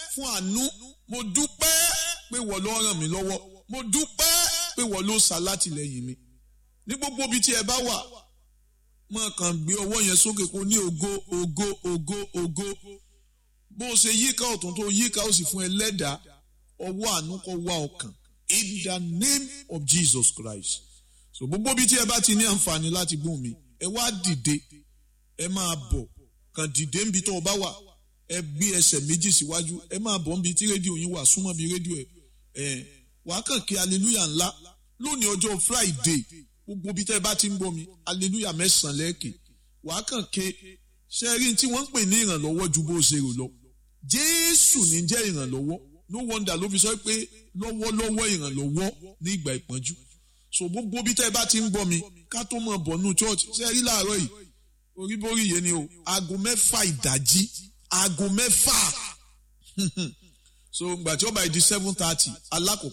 fún àánú mo dúpẹ́ pé wọ́n ló ràn mí lọ́wọ́ mo dúpẹ́ pé wọ́n ló ṣàlátìlẹ́yìn mi ní gbogbo ibi tí ẹ bá wà mọ̀ kàn gbé ọwọ́ yẹn sókè kó ní ògo ògo ògo ògo bó o ṣe yíká ọ̀tún tó yíká ó sì fún ẹ lẹ́dàá ọwọ́ àánú kó wá ọkàn in the name of Jesus Christ so gbogbo ibi tí ẹ bá ti ní àǹfààní láti gbóhùn mi ẹ wá dìde ẹ máa bọ̀ kàn dìde níbi tó o bá wà ẹ gbé ẹsẹ̀ méjì síwájú ẹ máa bọ̀ níbi tí rédíò yín wà súnmọ́ bí rédíò ẹ ẹ wàá kàn kí hallelujah ńlá lónìí ọjọ́ Friday gbogbo ibi tẹ́ ẹ bá ti ń gbọ́ mi hallelujah mẹ́sàn-án lẹ́ẹ̀kì wàá kàn ké ṣe rí tí wọ́n ń pè ní ìrànlọ́wọ́ ju bó ṣe rò lọ Jésù ní jẹ́ ìrànlọ́wọ́ no wonder ló fi sọ pé lọ́wọ́lọ́wọ́ ìrànlọ́wọ́ ní ìgbà ìpọ́njú so gbogbo ibi tẹ́ ẹ bá ti ń gbọ́ mi ká tó mọ̀ bọ̀ nù church ṣe rí láàárọ̀ yìí oríborí yẹn ni o aago mẹ́fà ìdájí aago mẹ́fà so gbàtí ó bá di seven thirty alákòókò.